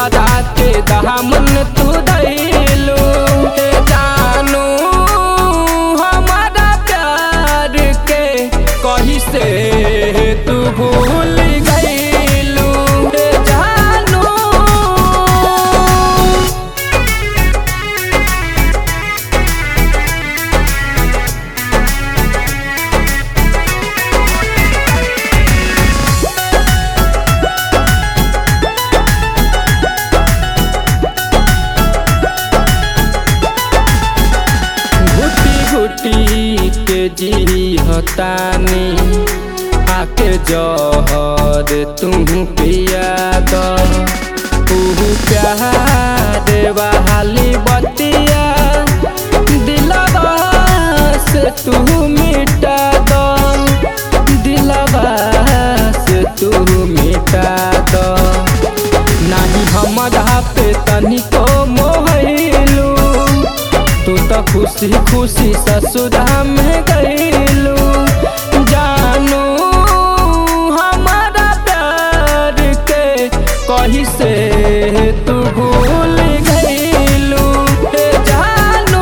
दूसरा के दामन तू दैलू हे जानू हमारा प्यार के कही से तू भूल गईलू हे जानू घुटी घुटी के जी हतानी आके जहर तू पिया दो तू प्यार बहाली बतिया दिलवा से तू मिटा दो दिलवा से तू मिटा दो नाही हमरा पे तनिको मोहलू तू तो खुशी खुशी ससुरा में गईलू जानू हमारा प्यार के कही से तू भूल गईलू हे जानू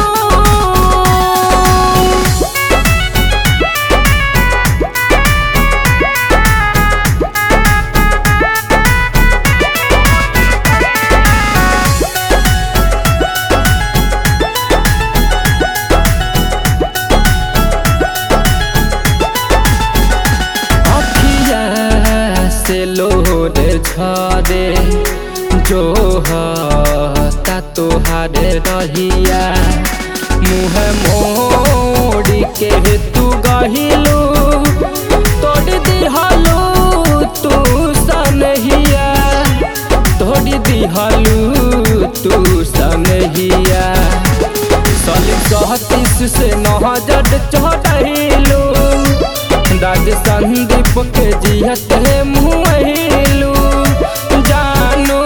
अखिया से लोर झरे जो हता तोहारे रहिया मुँह मोड़ी के तू गहिलू तोड़ दिहलू तू सनहिया तोड़ दिहलू तू सनहिया सलीम सहतीस से नहजट चढ़लू दाद संदीप के जियत मुहलू जानू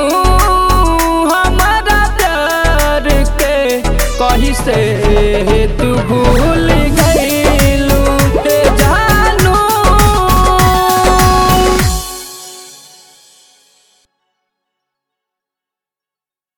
हमारा प्यार के कही से तू भूल